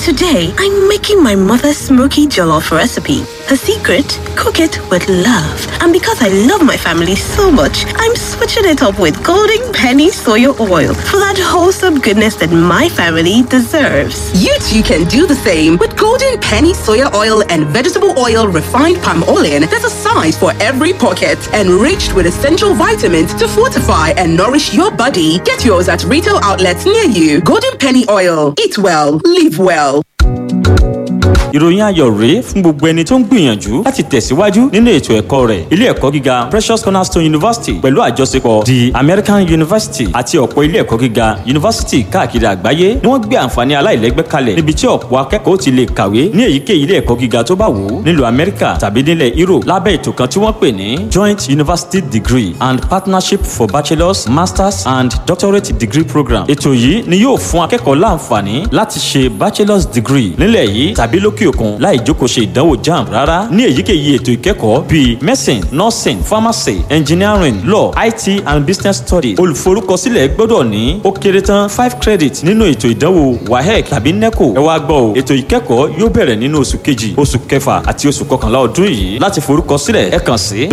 Today, I'm making my mother's smoky jollof recipe. Her secret? Cook it with love. And because I love my family so much, I'm switching it up with Golden Penny Soya Oil for that wholesome goodness that my family deserves. You too can do the same with Golden Penny Soya Oil and Vegetable Oil Refined Palm Oil. There's a size for every pocket, enriched with essential vitamins to fortify and nourish your body. Get yours at retail outlets near you. Golden Penny Oil. Eat well, live well. ìròyìn ayọ̀ rèé fún gbogbo ẹni tó ń gbìyànjú láti tẹ̀síwájú nínú ètò ẹ̀kọ́ rẹ̀ ilé ẹ̀kọ́ gíga Precious Cornerstone University pẹ̀lú àjọṣepọ̀ the American University àti ọ̀pọ̀ ilé ẹ̀kọ́ gíga yunifásítì káàkiri àgbáyé ni wọ́n gbé àǹfààní aláìlẹ́gbẹ́ kalẹ̀ níbi tí ọ̀pọ̀ akẹ́kọ̀ọ́ ti lè kàwé ní èyíkéyìí ilé ẹ̀kọ́ gíga tó bá wù ú nílùú Amẹ́ríkà tàbí nílẹ̀ Europe lábẹ́ ètò kan tí wọ́n pè ní Joint University Degree and Partnership for Bachelors Masters and Doctorate Degree Program ètò yìí ni yóò fún akẹ́kọ̀ọ́ láǹfààní láti ṣe bachelor's degree nílẹ̀ yìí tàbí lókè òkun láì jókòó ṣe ìdánwò jamb rárá ní èyíkéyìí ètò ìkẹ́kọ̀ọ́ bíi medicine nursing pharmacy engineering law it and business studies olùforúkọsílẹ̀ gbọ́dọ̀ ní ó kéré tán five credit nínú ètò ìdánwò wahec tàbí neco ẹ wá gbọ́ o ètò ìkẹ́kọ̀ọ́ yóò bẹ̀rẹ̀ nínú oṣù kejì oṣù kẹfà àti oṣù kọkànlá ọdún yìí láti forúkọsílẹ̀ ẹ kàn sí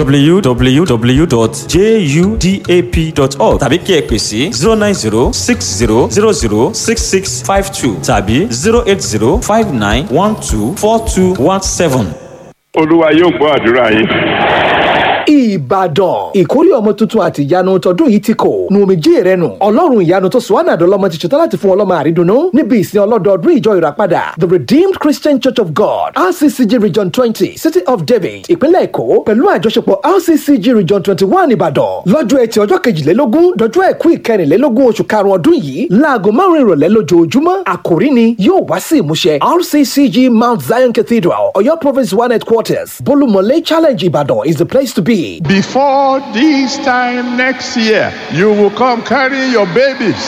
www.judap.org tàbí kí ẹ pè sí zero nine zero six zero zero zero six six five two tàbí zero eight zero five nine one two four two one seven. olúwa yóò gbọ́ àdúrà yín. ìbàdàn ìkórè ọmọ tuntun àti ìyanu tọdún yìí ti kò nu omijé rẹ nù ọlọ́run ìyanu tó sọ ànàdọ́ lọ́mọ ti ṣetán láti fún ọlọ́mọ àrídùnnú níbi ìsìn ọlọ́dọọdún ìjọ ìràpadà the redeemed christian church of god rccg region twenty city of david ìpínlẹ̀ èkó pẹ̀lú àjọṣepọ̀ rccg region twenty one ìbàdàn lọ́jọ́ ẹtì ọjọ́ kejìlélógún dọjọ́ ẹ̀kú ìkẹrìnlélógún oṣù karùn-ún ọdún yìí láago márùn ìrọ̀lẹ́ lójoojúmọ́ àkòrí ni yóò wá sí ìmúṣẹ rccg mount zion cathedral ọ̀yọ́ province one headquarters bolumole challenge ìbàdàn is the place to be. Before this time next year, you will come carrying your babies.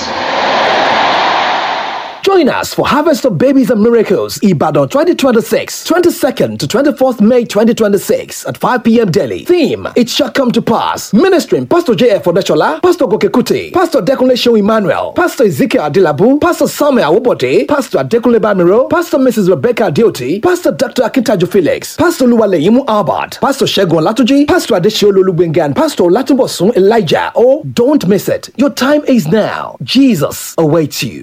Join us for Harvest of Babies and Miracles, Ibadan 2026, 22nd to 24th May 2026 at 5 p.m. daily. Theme, It Shall Come to Pass. Ministering Pastor J.F. Odeshola, Pastor Gokekuti, Pastor Dekunle Show Emmanuel, Pastor Ezekiel Adilabu, Pastor Samuel Awobode, Pastor Adekunle Bamiro, Pastor Mrs. Rebecca Dioti, Pastor Dr. Akintaju Felix, Pastor Luwaleyimu Albert, Pastor Shegun Latuji, Pastor Adeshiolu Lugbengan, Pastor Latubosun Elijah. Oh, don't miss it. Your time is now. Jesus awaits you.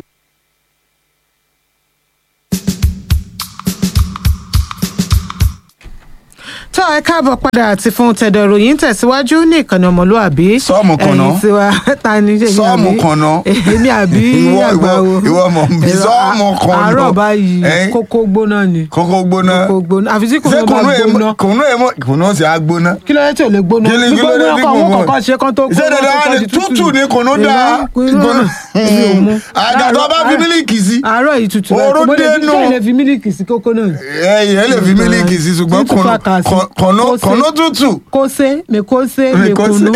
tó ẹ káàbọ̀ padà àti fún tẹ̀dọ̀ ròyìn tẹ̀síwájú ní ìkànnì ọmọlúàbí. Sọ́ọ̀mù kan náà. ẹ̀yin tiwa ta ni ṣe Sọ́ọ̀mù kan náà. èmi àbí Ìwọ- àgbáwo. ìwọ- ìwọ mọ̀ bí sọ́ọ̀mù kan náà. àárọ̀ báyìí Ẹ́n? kókó gbóná ni. kókó gbóná. kókó gbóná àfi tí ṣé kòkó bá kùnú èèmọ̀ gbóná. kùnú èèmọ̀ kùnú ṣe á gbóná. kí ló dé tí ò lè gbóná. Kí ni- kí ló dé gbígbóná tí kọ́ àwọn kùnú- kọ̀ọ̀kan ṣe kán tó ṣé dandan wá ní tútù ní kùnú dáa. gbóná èmi ò mú. àgbà tó bá fi mílíkì sí. àárọ̀ yìí tutù Oró dénú. ṣé ilé fi mílíkì sí kókó náà. ẹyìn ẹ lè fi mílíkì sí ṣùgbọ́n Tútù kùnú kàkà sí. kùn- kùnú Kó ṣe. kùnú tútù. kó sé mi kó sé Mi mi kó sé. kunu.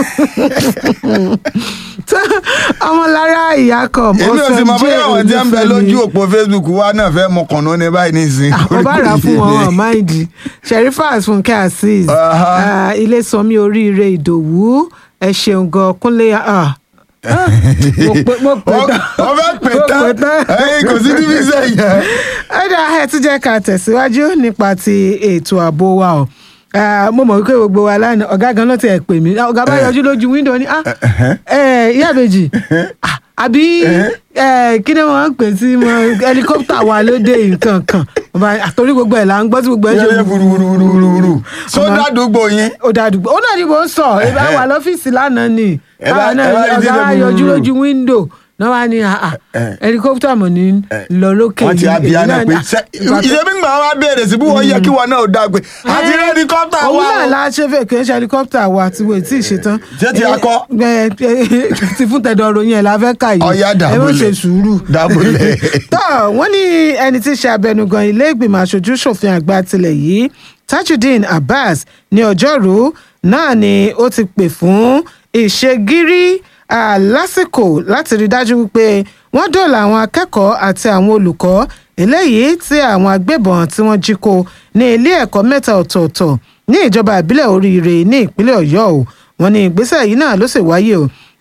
ọmọlára ìyá kan èmi ò sì mọ bóyá àwọn tí ń bẹ lójú òpó. òpó Facebook wa náà fẹ́ mọ kùnú ní báyìí nísìnyí. mo bá rà á fún wọn wọn máìdì sherifat fúnkẹ́ azeez Aha. ah, ilé sanmi oríire ìdòwú ẹ ṣeun gan kúnlé ah, ah, mo pè mo pè tán wọ́n fẹ́ pè mo tán pè tán. ẹ̀yin kò sí tíbi sẹ́yìn. ẹ̀dá ẹ̀ tún jẹ́ ká tẹ̀síwájú nípa ti ètò ààbò wa o Ah, mo mọ̀ wípé gbogbo wa lánàá ọ̀gá gan náà ti ẹ̀ pè mí ọ̀gá bá yọjú lójú wíńdò ní ah ẹ̀ ìyá àbèjì ah, àbí ẹ̀ kí ni wọ́n ń pè sí mọ́ helicopter wa lóde nǹkan kan Ọba- àtòrí gbogbo ẹ̀ là ń gbọ́ tí gbogbo ẹ̀ ṣe yẹ́yẹ́ wuruwuruwuru. sódà àdúgbò yín. ó dàdúgbò ó náà ni mò ń sọ ẹ bá wà lọ́fíìsì lánàá ni Ẹ bá- Àwa náà ẹ bá rí ọ̀gá dídé wa yọjú gbùrùgbùrù. lójú wíńdò náà wá ní àà Eh. helicopter mọ̀ ní lọ lókè wọ́n ti yìí. abiyá Èyí náà náà pé ní- ṣe ìgbà tó- ìṣe mi gbà wá béèrè sí bí wọ́n yẹ kí wọn náà ò dáa pé àti Eh, rẹ́díkọ́pítà òun wa náà o. la ṣe fẹ́ kí n ṣe helicopter wa tí wọ́n ti ṣe tán. Ṣé ti akọ? ẹ ẹ ti fún tẹ̀dọ̀ ròyìn ẹ̀ la fẹ́ kà yìí. Ọya ẹ mọ̀ dàbọ̀lẹ̀. ṣe sùúrù. Dàbọ̀lẹ̀. tọ́ wọ́n ní ẹni tí í ṣe abẹnugan ilé ìgbìmọ̀ aṣojú ṣòfin àgbà tilẹ̀ yìí tajudeen abbas ní ọjọ́rú náà ni ó ti pè fún ìṣègírí ah, lásìkò láti rí dájú wípé wọ́n dóòlà àwọn akẹ́kọ̀ọ́ àti àwọn olùkọ́ eléyìí tí àwọn agbébọn tí wọ́n jí kó ní ilé ẹ̀kọ́ mẹ́ta ọ̀tọ̀ọ̀tọ̀ ní ìjọba ìbílẹ̀ oríire ní ìpínlẹ̀ ọ̀yọ́ o wọ́n ní ìgbésẹ̀ yìí náà ló sì wáyé o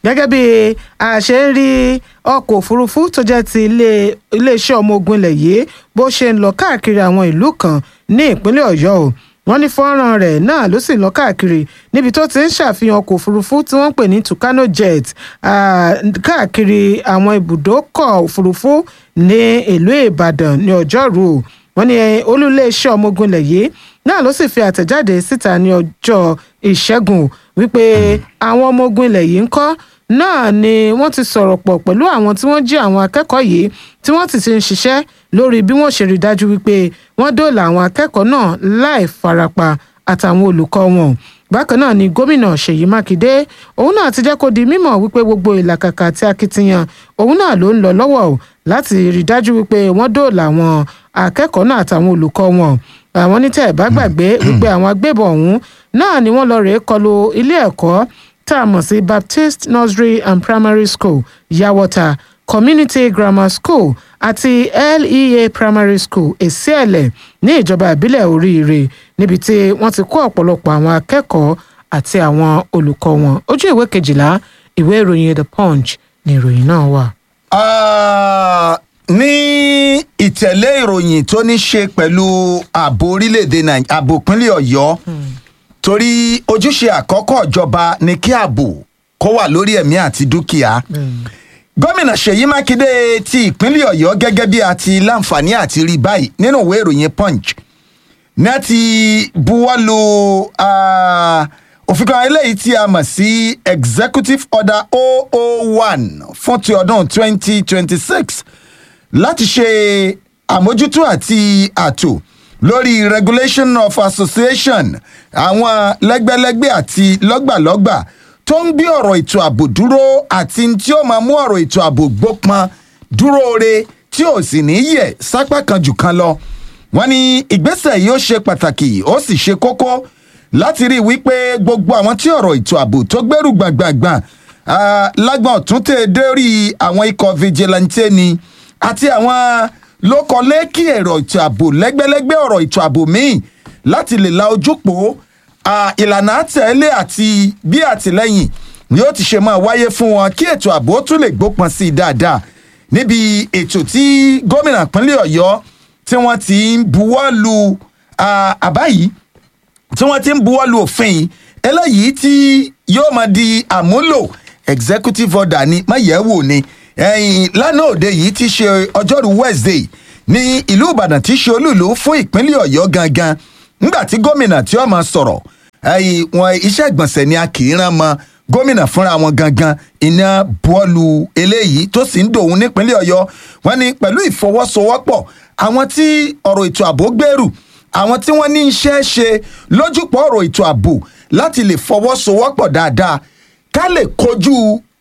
gẹ́gẹ́ bí a ṣe ń rí ọkọ̀ òfurufú tó jẹ́ ti ilé- iléeṣẹ́ ọmọ ogun ilẹ̀ yìí bó ṣe ń lọ káàkiri àwọn ìlú kan ní ìpínlẹ̀ ọ̀yọ́ o wọ́n ní fọ́nrán rẹ̀ náà ló sì lọ káàkiri níbi tó ti ń ṣàfihàn ọkọ̀ òfurufú tí wọ́n ń pè ní tucano jet ah, káàkiri àwọn ibùdókọ̀ òfurufú ní ìlú ìbàdàn ní ọjọ́rú o wọ́n ní olú iléeṣẹ́ ọmọ ogun ilẹ̀ yìí náà ló sì fi àtẹ̀jáde síta ní ọjọ́ ìṣẹ́gun wípé àwọn ọmọ ogun ilẹ̀ yìí ń kọ́ náà ni wọ́n ti sọ̀rọ̀ pọ̀ pẹ̀lú àwọn tí wọ́n jí àwọn akẹ́kọ̀ọ́ yìí tí wọ́n ti ti ń ṣiṣẹ́ lórí bí wọ́n ṣe rí dájú wípé wọ́n dóòlà àwọn akẹ́kọ̀ọ́ náà láì farapa àtàwọn olùkọ́ wọn bákan náà ni gómìnà ṣèyí mákindé òun náà ti jẹ́ kó di mímọ̀ wípé gbogbo ìlàkàkà àti akitiyan òun náà ló ń lọ lọ́wọ́ o láti rí dájú wípé wọ́n dóòlà àwọn akẹ́kọ̀ọ́ náà àtàwọn olùkọ́ wọn àwọn ní tẹ́ ẹ̀ bá gbàgbé wípé àwọn agbébọn ọ̀hún náà ni wọ́n lọ rèé kọlu ilé ẹ̀kọ́ tá a mọ̀ sí baptist nursery and primary school yawọta community grammar school àti lea primary school èsìẹ̀lẹ̀ ní ìjọba ìbílẹ̀ oríire níbi tí wọ́n ti kó ọ̀pọ̀lọpọ̀ àwọn akẹ́kọ̀ọ́ àti àwọn olùkọ́ wọn ojú ìwé kejìlá ìwé ìròyìn the punch ni ìròyìn náà wà. Ah, ní ìtẹ̀lé ìròyìn tó ní ṣe pẹ̀lú ààbò orílẹ̀-èdè nàìjíríà ààbò ìpínlẹ̀ ọ̀yọ́ torí ojúṣe àkọ́kọ́ ìjọba ni kí ààbò kó wà lórí ẹ̀mí àti dúkìá gómìnà ṣèyí mákindé ti ìpínlẹ̀ ọ̀yọ́ gẹ́gẹ́ bí a ti láǹfààní àti rí báyìí nínú ìwé ìròyìn punch ní a ti buwọ́lu ah, òfin kan eléyìí tí a mọ̀ sí executive order 001 fún ti ọdún 2026 láti ṣe àmójútó àti àtò lórí regulation of association àwọn lẹ́gbẹ́lẹ́gbẹ́ àti lọ́gbàlọ́gbà tó ń gbé ọ̀rọ̀ ètò ààbò dúró àti tí ó máa mú ọ̀rọ̀ ètò ààbò gbópọn dúró re tí ò sì ní yẹ̀ sápá kan jù kan lọ wọ́n ní ìgbésẹ̀ yìí ó ṣe pàtàkì ó sì ṣe kókó láti rí i wípé gbogbo àwọn tí ọ̀rọ̀ ètò ààbò tó gbẹ́rù gbàngbàngbàn ah, lágbọ̀n ọ̀tún tẹ̀ dórí àwọn ikọ̀ vigilante ni àti àwọn lókọlẹ́kì ẹ̀rọ ètò ààbò lẹ́gbẹ́lẹ́gbẹ́ ọ̀rọ̀ ètò ààbò míì láti lè la ojúpọ̀ ah, ìlànà àtẹ̀lé àti bí àtìlẹ́yìn ni ó ti ṣe máa wáyé fún wọn kí ètò ààbò tún lè gbópọn sí i dáadáa níbi ètò tí gómìnà ìpínlẹ̀ ọ̀yọ́ tí wọ́n ti ń buwọ́ lu ah, àbá yìí tí wọ́n ti ń buwọ́ lu òfin yìí eléyìí tí yóò máa di àmúlò executive order ni máyẹ̀wò ni ẹ̀yìn lánàá òde yìí ti ṣe ọjọ́rú wednesday ní ìlú ìbàdàn tí ṣe olúùlú fún ìpínlẹ̀ ọ̀yọ́ gangan nígbà tí gómìnà tí ó máa sọ̀rọ̀ ẹ̀yìn wọn iṣẹ́ ìgbọ̀nsẹ̀ ni a kì í rán mọ́ gómìnà fúnra wọn gangan iná bọ́ọ̀lù eléyìí tó sì ń dòun nípínlẹ̀ ọ̀yọ́ wọn ni pẹ̀lú ìfọwọ́sowọ́pọ̀ àwọn tí ọ̀rọ̀ ètò ààbò gbèrú àwọn tí wọ́n ní iṣẹ́ ṣe lójúpọ̀ ọ̀rọ̀ ètò ààbò láti lè fọwọ́sowọ́pọ̀ dáadáa ká lè kojú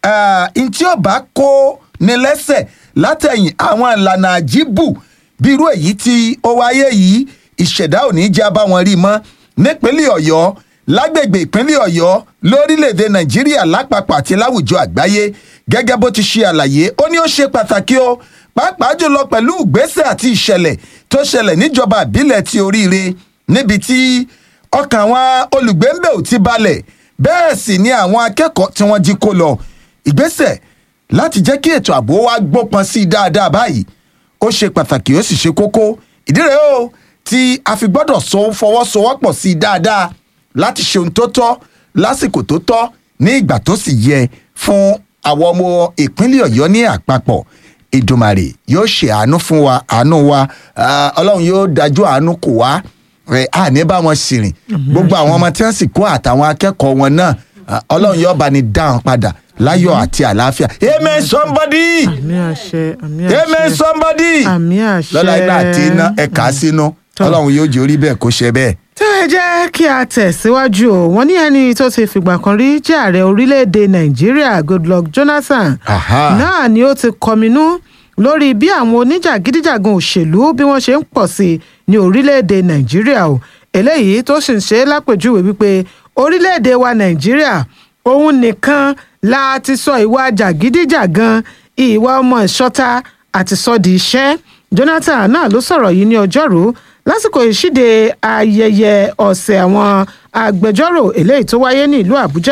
n tí ó bá kó ní lẹ́sẹ̀ látẹ̀yìn àwọn ìlànà àjíbù bí irú èyí tí ó wáyé yìí ìṣẹ̀dá ò ní já bá wọn rí mọ́ nípínlẹ̀ ọ̀yọ́ lágbègbè ìpínlẹ̀ ọ̀yọ́ lórílẹ̀‐èdè nàìjíríà lápapọ̀ àti láwùjọ àgbáyé gẹ́gẹ́ bó ti ṣe àlàyé ó ní ó ṣe pàtàkì o pàápàá jùlọ pẹ̀lú ìgbésẹ̀ àti ìṣẹ̀lẹ̀ tó ṣẹlẹ̀ níjọba àbílẹ̀ ti oríire níbi tí ọkàn àwọn olùgbé ń bẹ̀ ò ti balẹ̀ bẹ́ẹ̀ sì ni àwọn akẹ́kọ̀ọ́ tí wọ́n jí kó lọ ìgbésẹ̀ láti jẹ́ kí ètò ààbò wa gbópọn sí i dáadáa báyìí ó ṣe pàtàkì ó sì ṣe kókó ìdí rèé o tí a fi gbọ́dọ̀ so fọwọ́sowọ́pọ̀ sí i dáadáa láti ṣe ohun tó tọ́ lásìkò tó tọ́ ní ìgbà tó sì yẹ fún àwọn ọmọ ìpínlẹ̀ ọ̀yọ́ ní àpapọ̀ ìdùmàrè yóò ṣe àánú fún wa àánú wa ah, ọlọ́run yóò dájú àánú kò wá ẹ àní bá wọn sì rìn gbogbo àwọn ọmọ tí wọ́n sì kó àtàwọn akẹ́kọ̀ọ́ wọn náà ah, ọlọ́run yóò bá ní dá wọn padà láyọ̀ àti àlàáfíà amen somebody àmì àṣẹ àmì amen àṣẹ somebody àmì àṣẹ lọ́la iná àti iná ẹ̀ka sínú Tọ́. ọlọ́run yóò jẹ́ orí bẹ́ẹ̀ kó ṣe bẹ́ẹ̀. tó ẹ jẹ́ kí a tẹ̀síwájú o wọ́n ní ẹni tó ti fìgbà kan rí jẹ́ ààrẹ orílẹ̀-èdè nàìjíríà goodluck jonathan Aha. náà ni ó ti kọminú lórí bí àwọn oníjàgídíjàgan òṣèlú bí wọ́n ṣe ń pọ̀ sí i ní orílẹ̀-èdè nàìjíríà o eléyìí tó sì ń ṣe é lápèjúwe wípé orílẹ̀-èdè wa nàìjíríà òun nìkan la ti sọ ìwà jàgídíjàgan ìwà ọmọ ìṣọ́ta àti sọ di iṣẹ́ jonathan náà ló sọ̀rọ̀ yìí ní ọjọ́rú lásìkò ìṣíde ayẹyẹ ọ̀sẹ̀ àwọn agbẹjọ́rò eléyìí tó wáyé ní ìlú àbújá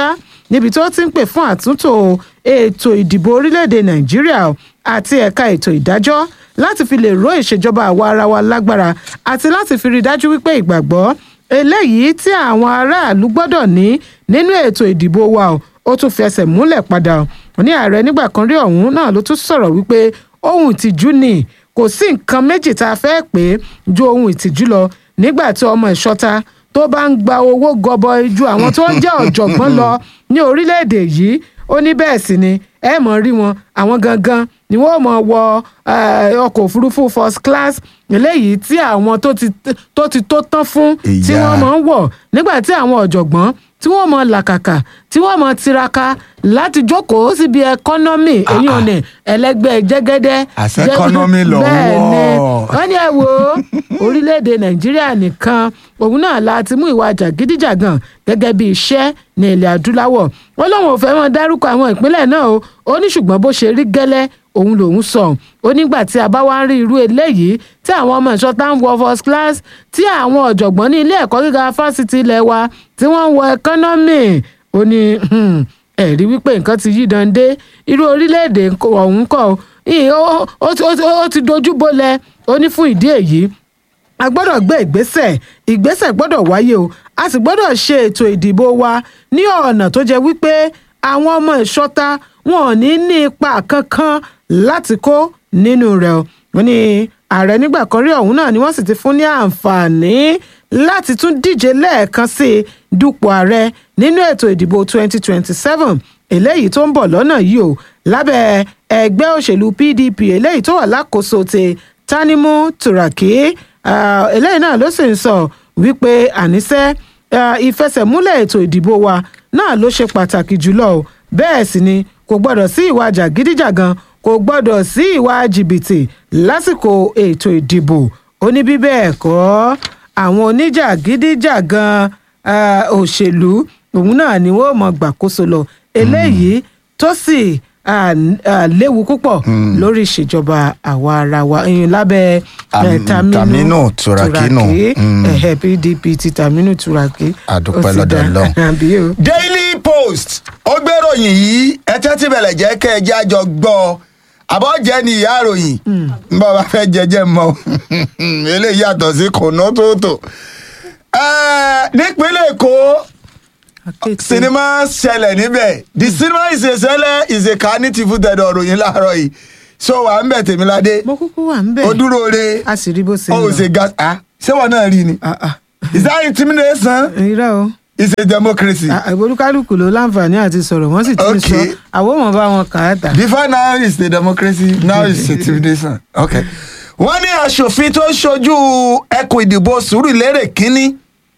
níbi tó ti ń pè fún àtúntò ètò ìdìbò orílẹ̀-èdè nàìjíríà àti ẹ̀ka ètò ìdájọ́ láti fi lè ró ìṣèjọba àwa ara wa lágbára àti láti fi rí i dájú wípé ìgbàgbọ́ eléyìí tí àwọn aráàlú gbọ́dọ̀ ní nínú ètò ìdìbò wa o, ó tún fẹsẹ̀ múlẹ̀ padà o ní ààrẹ nígbà kan rí ọ̀hún náà ló tún sọ̀rọ̀ wípé ohun ìtìjú ni kò sí nǹkan méjì tá a fẹ́ pè é ju ohun ìtìjú lọ nígbà tí ọmọ ìṣọ́ta tó bá ń gba owó gọbọi ju àwọn tó ń jẹ́ ọ̀jọ̀gbọ́n lọ ní orílẹ̀-èdè yìí ó ní bẹ́ẹ̀ sì ni ẹ mọ̀ rí wọn àwọn gangan ni wọ́n mọ̀ wọ eh, ọkọ̀ òfurufú first class eléyìí tí àwọn tó ti tó ti tó tán fún tí Ìyá. wọ́n mọ̀ ń wọ̀ nígbà tí àwọn ọ̀jọ̀gbọ́n tí wọ́n mọ̀ làkàkà tí wọ́n mọ̀ tiraka láti jókòó síbi ẹkọ́nọ́mì èyí ò ní ẹlẹ́gbẹ́ jẹ́gẹ́dẹ́ Àṣẹ jẹ́- economy lọ bẹ́ẹ̀ ni wọ̀. wọ́n ní ẹ wo orílẹ̀-èdè nàìjíríà nìkan òun náà la ti mú ìwà jàgídíjàgàn gẹ́gẹ́ bí iṣẹ́ ní ilẹ̀ adúláwọ̀ wọ́n lóun ò fẹ́ mọ́ dárúkọ àwọn ìpínlẹ̀ náà o ó ní ṣùgbọ́n bó ṣe rí gẹ́lẹ́ òun lòun sọ ó nígbà tí a bá wá ń rí irú eléyìí tí àwọn ọmọ ìṣọ́ta ń wọ first class tí àwọn ọ̀jọ̀gbọ́n ní ilé ẹ̀kọ́ gíga fásitì ilẹ̀ wa tí wọ́n ń wọ economy ó ní hmm, ẹ̀rí wípé nǹkan ti yí dande irú orílẹ̀-èdè ọ̀hún kọ́ ọ, ì- ó- ó ti- ó ti- ó ti dojú bolẹ̀ ó ní fún ìdí èyí a gbọ́dọ̀ gbé ìgbésẹ̀ ìgbésẹ̀ gbọ́dọ̀ wáyé o a sì gbọ́dọ̀ ṣe ètò ìdìbò wa ní ọ̀nà tó jẹ́ wípé àwọn ọmọ ìṣọ́ta wọn ò ní ní ipa kankan láti kó nínú rẹ̀ o wọ́n ní ààrẹ nígbà kan rí ọ̀hún náà ni wọ́n sì ti fún ní àǹfààní láti tún díje lẹ́ẹ̀kan sí i dupò ààrẹ nínú ètò ìdìbò 2027 eléyìí tó ń bọ̀ lọ́nà yìí o lábẹ́ ẹgbẹ́ òṣèlú pdp eléyìí tó wà lákòóso ti tanimu turaki Ah, eléyìí náà ló sì ń sọ wípé àníṣe ah, ìfẹsẹ̀múlẹ̀ ètò ìdìbò wa náà ló ṣe pàtàkì jùlọ o bẹ́ẹ̀ sì ni kò gbọ́dọ̀ sí ìwà jàgídíjàgan kò gbọ́dọ̀ sí ìwà jìbìtì lásìkò ètò ìdìbò ó ní bí bẹ́ẹ̀ kọ́ àwọn oníjàgídíjàgan ah, òṣèlú òun náà ni wọ́n mọ̀ gbàkóso lọ eléyìí tó sì ah, n- ah, léwu púpọ̀ lórí ìṣèjọba àwa ara wa ìyẹn lábẹ́ eh, Am- Taminu Turaki nù. Mm. ẹ̀hẹ̀ pdp ti taminu turaki Àdúpẹ́ ó sì lọ́dọ̀ dá. Ọlọ́run. àbí o. daily post ó gbéròyìn yìí ẹtẹ́ tí bẹ̀rẹ̀ jẹ́ kẹ́ ẹ jẹ́ àjọ gbọ́ àbọ̀jẹ́ ni ìyá àròyìn ń bọ́ bá fẹ́ jẹjẹ́ mọ́ eléyìí yàtọ̀ sí kùnà tóótò. Ẹ, nípínlẹ̀ èkó Akéèké. sinimá ṣẹlẹ̀ níbẹ̀ the cinema is a ṣẹlẹ̀ is a carnity fún tẹ̀dọ̀ òròyìn láàárọ̀ yìí so wà ń bẹ̀ tèmíládé mo kúkú wà ń bẹ̀. ó dúró re a sì rí bó ṣe ń ó lọ. ṣe gas ah ṣé wọn náà rí ni Ah, ah. is that intimidation irọ́ o is a democracy. Ah, olúkálùkù ló láǹfààní àti sọ̀rọ̀ wọ́n sì ti ń sọ Okay. àwọn ọmọ bá wọn kà á tà. Before now is the democracy, now is intimidation. Okay. Wọ́n ní aṣòfin tó ń ṣojú ẹkùn ìdìbò Sùúrùlérè kínní.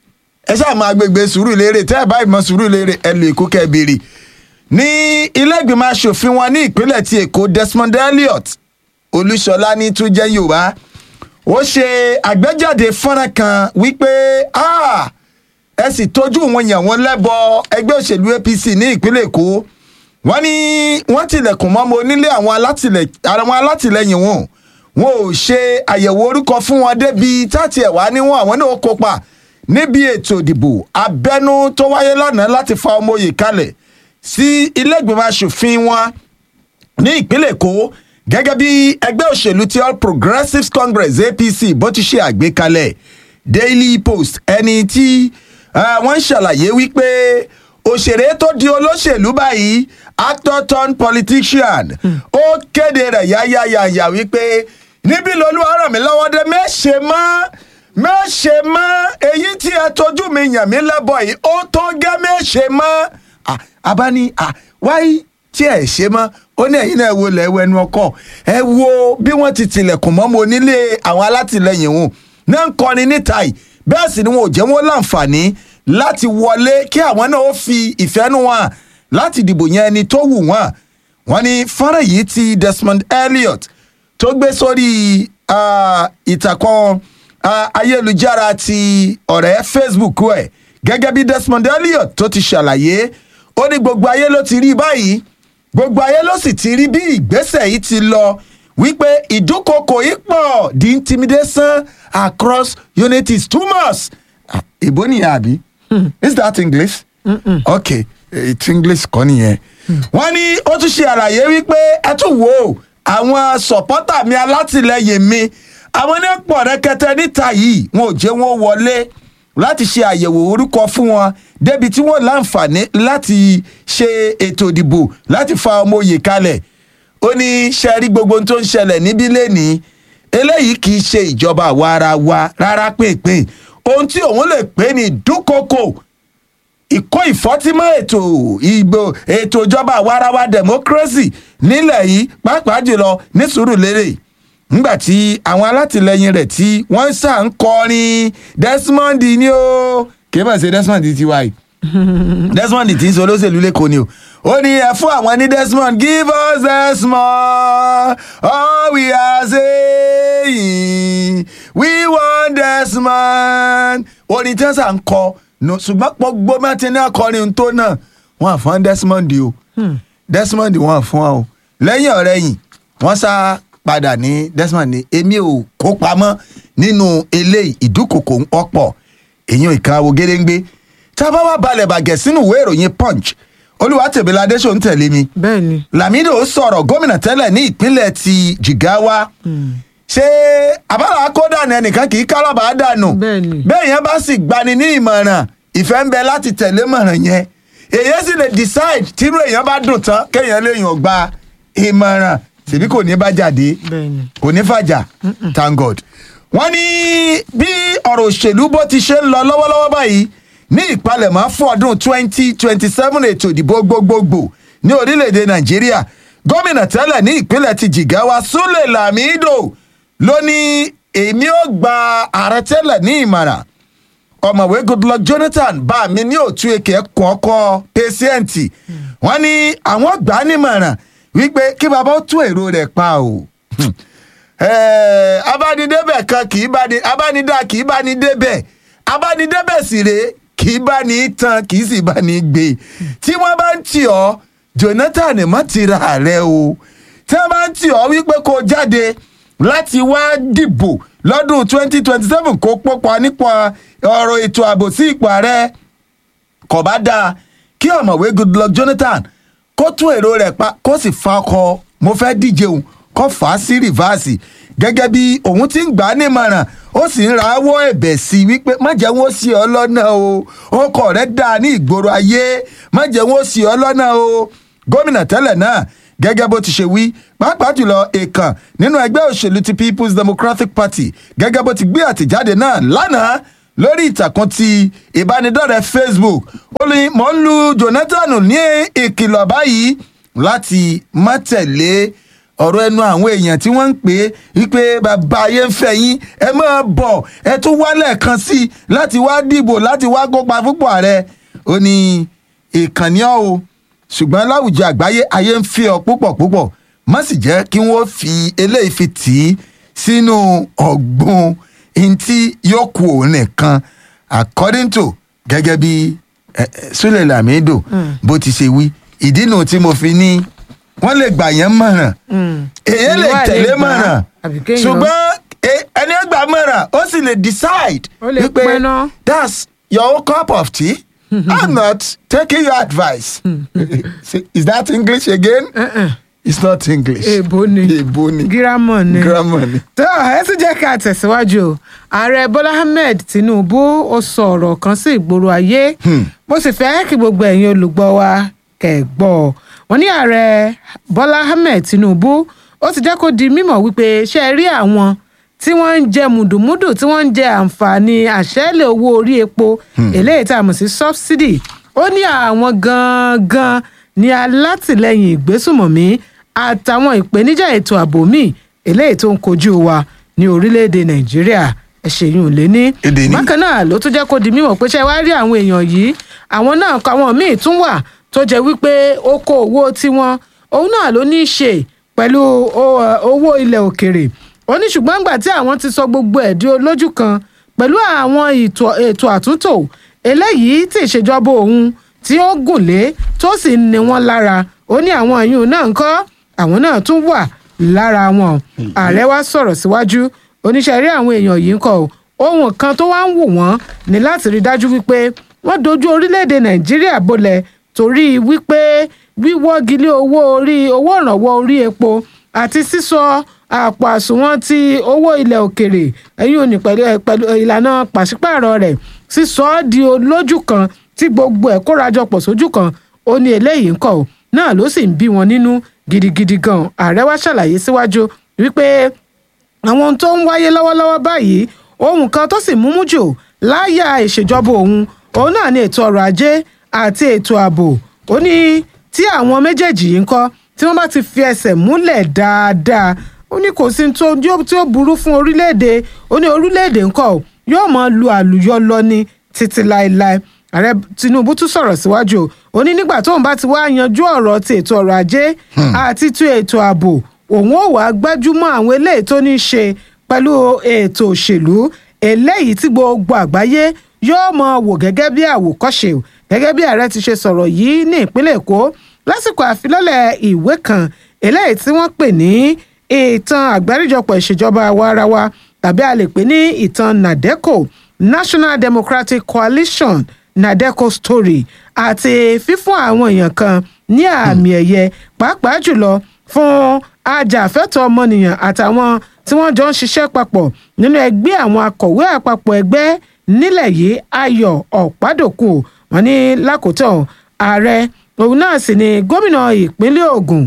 Ẹ ṣáà máa gbègbè Sùúrùlérè tẹ́ ẹ bá ìmọ̀ Sùúrùlérè ẹ lè kó kẹ́bìrì. Ní ilé ìgbìmọ̀ aṣòfin wọn ní ìpínlẹ̀ ti Èkó Desmond Elliot Olúṣọlá ní tún jẹ́ Yorùbá. Ó ṣe àgbéjáde fọ́nrán kan wípé "Ah, ẹ sì tójú wọn yàn wọ́n lẹ́bọ ẹgbẹ́ òṣèlú APC ní ìpínlẹ̀ Èkó wọ́n ní wọ́n tilẹ̀kùn mọ́mọ́ onílé àwọn alátìlẹ̀ àwọn alátìlẹyìn wọn wọn ò ṣe àyẹ̀wò orúkọ fún wọn débi táti ẹ̀ wá níwọ̀n àwọn náà kópa níbi ètò ìdìbò abẹ́nú tó wáyé lánàá láti fa ọmọ oyè kalẹ̀ sí ilé ìgbìmọ̀ asòfin wọn ní ìpínlẹ̀ èkó gẹ́gẹ́ bí ẹgbẹ́ òṣèlú ti all progressives congress apc bó ti ṣe àgbékalẹ̀ daily post ẹni tí eh, wọ́n ń ṣàlàyé wípé òṣèré tó di olóṣèlú báyìí actor turned politician ó kéde rẹ̀ yáyáyáyá wípé níbí lolúwa ràn mí lọ́wọ́ dé méṣe mọ́ méṣe mọ́ èyí tí ẹ tójú mi yàn mí lẹ́bọ̀ yìí ó tó gẹ́ méṣe mọ́ Ah, abáni ah, wáyé tí ẹ ṣe mọ́ ó ní ẹ̀yin náà wo lẹ̀ ẹ̀wọ̀ ẹnu ọkọ̀ ẹ wo bí wọ́n ti tilẹ̀kùn mọ́ mo nílé àwọn alátìlẹyìn wọn náà ń kọrin níta yìí bẹ́ẹ̀ sì ni wọn ò jẹ́ wọn láǹfààní láti wọlé kí àwọn náà ó fi ìfẹ́ nù wọn láti dìbò yẹn ẹni tó wù wọ́n wọ́n ní fọ́nrán yìí ti Desmond Elliot tó gbé sórí ah, ìtàkùn ah, ayélujára ti ọ̀rẹ́ Facebook ẹ̀ gẹ́gẹ́ bí Desmond Elliot tó ti ṣàlàyé ó ní gbogbo ayé ló ti rí báyìí gbogbo ayé ló sì ti rí bí ìgbésẹ̀ yìí ti lọ wípé ìdúnkokò yìí pọ̀ the intimidation across unity is too much. Ah, ìbò nìyẹn àbí is that English? okay ètò english kọ́ nìyẹn wọ́n ní ó tún ṣe àlàyé wípé ẹ tún wò ó àwọn sọ̀pọ́tà mi alátìlẹyìn mi àwọn ní pọ̀ rẹ́kẹtẹ níta yìí wọn ò jẹ́ wọn wọlé láti ṣe àyẹ̀wò orúkọ fún wọn débi tí wọ́n láǹfààní láti ṣe ètò ìdìbò láti fa ọmọ òye kalẹ̀ ó ní ṣe rí gbogbo ohun tó ń ṣẹlẹ̀ níbí lẹ́nìí eléyìí kì í ṣe ìjọba àwa ara wa rárá pínpín ohun tí òun lè pè ní dúkokò ìkó ìfọ́tímọ́ ètò ìgbò ètò ìjọba àwarawa democracy nílẹ̀ yìí pàápàá jùlọ ní Sùúrùlérè nígbà tí àwọn alátìlẹyìn rẹ̀ tí wọ́n ṣà ń kọrin Desmond ni ó kì í bá ṣe Desmond ti wáyé Desmond tí ń sọ olóṣèlú lẹ́kọ̀ọ́ ni o ó ní ẹ fún àwọn ní Desmond give us Desmond all we are saying we want Desmond orin tí wọ́n ṣà ń kọ no ṣùgbọ́n gbogbo mẹ́tí ní akọrin tó náà wọ́n á fún Desmond o Desmond wọ́n á fún wa o lẹ́yìn ọ̀rẹ́ yìí wọ́n sá padà ní Desmond ní èmi ò kó pamọ́ nínú eléyìí ìdúkòkò ń ọ̀pọ̀ èyàn ìkàwé gédéǹgbé tá a bá wà balẹ̀ bàgẹ́ sínú ìwé ìròyìn Punch Olúwatẹ̀bíládé ṣò ń tẹ̀lé mi bẹ́ẹ̀ni Lamido sọ̀rọ̀ gómìnà tẹ́lẹ̀ ní ìpínlẹ̀ ti Jigawa ṣé àbára kódà ní ẹnìkan kì í kálábàá dànù Bẹ́ẹ̀ni. bẹ́ẹ̀ yẹn bá sì gbani ní ìmọ̀ràn ìfẹ́ ń bẹ láti tẹ̀lé mọ̀ràn yẹn èyàn sì lè decide tírú èèyàn bá dùn tán kéèyàn léèyàn gba ìmọ̀ràn tèmi kò ní bá jáde Bẹ́ẹ̀ni. kò ní fàjà thank God. wọ́n ní bí ọ̀rọ̀ òṣèlú bó ti ṣe ń lọ lọ́wọ́lọ́wọ́ báyìí ní ìpalẹ̀mọ́ fún ọdún twenty twenty seven ètò ìdìbò gbogbogbò ní orílẹ̀-èdè Nàìjíríà gómìnà tẹ́lẹ̀ ní ìpínlẹ̀ ti Jigawa Sule Lamido ló ní èmi ò gba ààrẹ tẹ́lẹ̀ ní ìmọ̀ràn ọ̀mọ̀wé Goodluck Jonathan bá mi ní òtún èké kún ọkọ pẹ́sẹ́ǹtì wọ́n ní àwọn gbà á nímọ̀ràn wípé kí bàbá ó tún èrò rẹ̀ pa o Eh, abánidébẹ̀ kan kì í bá ní abánidá kì í bá ní débẹ̀ abánidébẹ̀ sì rèé kì í bá ní tán kì í sì bá ní gbé tí wọ́n bá ń tì ọ́ Jonathan má ti ra ààrẹ o tí wọ́n bá ń tì ọ́ wípé kó jáde láti wá dìbò lọ́dún twenty twenty seven kó pópa nípa ọ̀rọ̀ ètò ààbò sí ipò ààrẹ kò bá dáa kí ọ̀mọ̀wé Goodluck Jonathan kó tún èrò rẹ̀ pa kó sì fa ọkọ̀ mo fẹ́ díje òun kó fà á sí rìvásì gẹ́gẹ́ bí òun ti ń gbà á nímọ̀ràn ó sì ń rawọ́ ẹ̀bẹ̀ sí i wípé má jẹ́ wọ́n sí ọ lọ́nà o ọkọ̀ rẹ̀ dáa ní ìgboro ayé má jẹ́ wọ́n sí ọ lọ́nà o gómìnà tẹ́lẹ̀ náà gẹ́gẹ́ bó ti ṣe wí pàápàá jùlọ èèkàn nínú ẹgbẹ́ òṣèlú ti People's Democratic Party gẹ́gẹ́ bó ti gbé àtẹ̀jáde náà lánàá lórí ìtàkùn ti ìbánidọ́rẹ̀ẹ́ Facebook ó ní mò ń lu Jonathan ní ìkìlọ̀ báyìí láti má tẹ̀lé ọ̀rọ̀ ẹnu àwọn èèyàn tí wọ́n ń pè é wípé bàbá ayé ń fẹ́ yín ẹ máa bọ̀ ẹ tún wálẹ̀ kan sí i láti wá dìbò láti wá kópa fúnpọ̀ ààrẹ ó ní ìkànnì ọ̀ o ṣùgbọ́n láwùjọ àgbáyé ayé ń fi ọ púpọ̀ púpọ̀ má sì jẹ́ kí wọ́n fi eléyìí fi tì í sínú ọ̀gbun ntí yóò kú òun nìkan according to gẹ́gẹ́ bí eh, eh, Sule Lamido bó ti ṣe wí ìdí nu tí mo fi ní wọ́n lè gbà yẹn mọ̀ràn èyí lè Ìwà lè tẹ̀lé gbà á, mọ̀ràn àbí kéèyàn- ṣùgbọ́n eh, ẹni ẹgbà mọ̀ràn ó sì lè decide Ó lè pinnu. that's your own cup of tea i'm not taking your advice is that english again it's not english èèbó ni èèbó ni gírámọ̀ ni grammar ni. tó ẹ tún jẹ́ ká tẹ̀síwájú o ààrẹ bọ́lá ahmed tinubu ó sọ ọ̀rọ̀ kan sí ìgboro ayé mo sì fẹ́ kí gbogbo ẹ̀yin olùgbọ́ wa kẹ́ ẹ gbọ́ ọ. wọ́n ní ààrẹ bọ́lá ahmed tinubu ó ti jẹ́ kó di mímọ̀ wípé ṣé ẹ rí àwọn tí wọ́n ń jẹ mùdùmúdù tí wọ́n ń jẹ àǹfààní àṣẹ́lẹ̀ owó orí epo eléyìí tá a mọ̀ sí subsidy ó ní àwọn gangan ní alátìlẹyìn ìgbésùmọ̀mí àtàwọn ìpèníjà ètò ààbò míì eléyìí tó ń kojú wa ní orílẹ̀-èdè nàìjíríà ẹ̀ṣẹ̀yìn ò lé ní. Èdè ní. bákan náà ló tún jẹ́ kó di mímọ̀ pé ṣé wá rí àwọn èèyàn yìí àwọn náà kọ àwọn míì tún wà tó jẹ́ wípé oko owó tiwọn òun náà ló ní í ṣe pẹ̀lú o- owó ilẹ̀ òkèrè ó ní ṣùgbọ́n nígbà tí àwọn ti sọ gbogbo ẹ̀ di olójú kan pẹ̀lú àwọn ètò- ètò àtúntò eléyìí tí ìṣèjọba òun tí ó gùn lé tó sì ń ni wọ́n lára ó ní àwọn ìyún náà ń kọ́ àwọn náà tún wà lára wọn ààrẹ wa sọ̀rọ̀ síwájú oníṣẹ́ rí àwọn èèyàn yìí ń kọ́ o ohun kan tó wá ń wù wọ́n ní láti rí dájú wípé wọ́n dojú orílẹ̀-èdè nàìjíríà bolẹ̀ torí wípé wíwọ́gilé owó orí owó ìrànwọ́ orí epo àti sísọ àpò àsùnwọ̀n ti owó ilẹ̀ òkèrè ẹ̀yìn òní pẹ̀lú pẹ̀lú ìlànà pàṣípààrọ̀ rẹ̀ sísọ ọ́ di olójú kan tí gbogbo ẹ̀ kórajọpọ̀ sójú kan ó ní eléyìí ń kọ̀ ọ́ náà ló sì ń bí wọn nínú gidigidi gan ààrẹ wa ṣàlàyé síwájú wípé àwọn ohun tó ń wáyé lọ́wọ́lọ́wọ́ báyìí ohun kan tó sì múmú jù láyà ìṣèjọba òun òun náà ní ètò ọrọ̀ ajé àti ètò ààbò ó ní tí àwọn méjèèjì yìí ń kọ́ tí wọ́n bá ti fi ẹsẹ̀ múlẹ̀ dáadáa ó ní kò sí tó tí ó burú fún orílẹ̀-èdè ó ní orílẹ̀-èdè ńkọ́ ò yóò máa lu àlùyọ lọ ní títí láéláé ààrẹ tinubu tún sọ̀rọ̀ síwájú ó ní nígbà tóun bá ti wá yanjú ọ̀rọ̀ ti ètò ọrọ̀ ajé àti ti ètò ààbò òun ò wá gbájúmọ́ àwọn eléyìí tó ní í ṣe pẹ̀lú ètò òṣèlú eléyìí tí gbogbo àgbáyé yóò mọ wò gẹ́gẹ́ bí àwòkọ́ṣe o gẹ́gẹ́ bí ààrẹ ti ṣe sọ̀rọ̀ yìí ní ìpínlẹ̀ èkó lásìkò àfilọ́lẹ̀ ìwé kan eléyìí tí wọ́n pè ní ìtàn àgbáríjọpọ̀ ìṣèjọba àwa-ara-wa tàbí a lè pè ní ìtàn nadeco national democratic coalition nadeco story àti fífún àwọn èèyàn kan ní àmì ẹ̀yẹ pàápàá jùlọ fún ajàfẹ́tọ̀ọ́ ọmọnìyàn àtàwọn tí wọ́n jọ ń ṣiṣẹ́ papọ̀ nínú ẹgbẹ́ àwọn akọ̀wé àpapọ̀ ẹgbẹ́ nílẹ̀ yìí ayọ̀ ọ̀pádòkù wọn ní lákòótọ́ ààrẹ òun náà sì ni gómìnà ìpínlẹ̀ Ògùn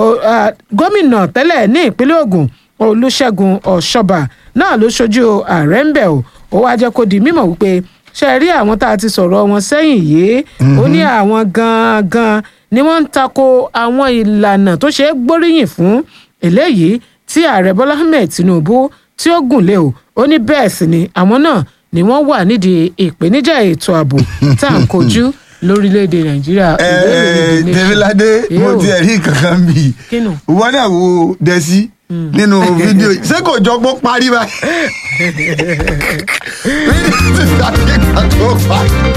gómìnà tẹ́lẹ̀ ní ìpínlẹ̀ Ògùn Olúṣẹ́gun Ọ̀ṣọ́bà náà ló ṣojú ààrẹ ń bẹ̀ o ó wá jẹ́ kó di mímọ̀ wípé ṣe rí àwọn tá a ti sọ̀rọ̀ wọn sẹ́yìn yìí ó ní àwọn gangan ni wọ́n ń tako àwọn ìlànà tó ṣe é gbóríyìn fún eléyìí tí ààrẹ Bọ́lá Ahmed Tinubu tí ó gùn lé o ó ní bẹ́ẹ̀ sì ni àwọn náà ni wọ́n wà nídìí ìpèníjà ètò ààbò tá à ń kojú lórílẹ̀‐èdè Nàìjíríà. Tẹ̀míládé mo ti ẹ̀rí kankan bì í wọ́n náà wo dẹ́sí nínú fídíò ṣé kò jọ pé parí báyìí. fídíò ti sàkékà tó parí.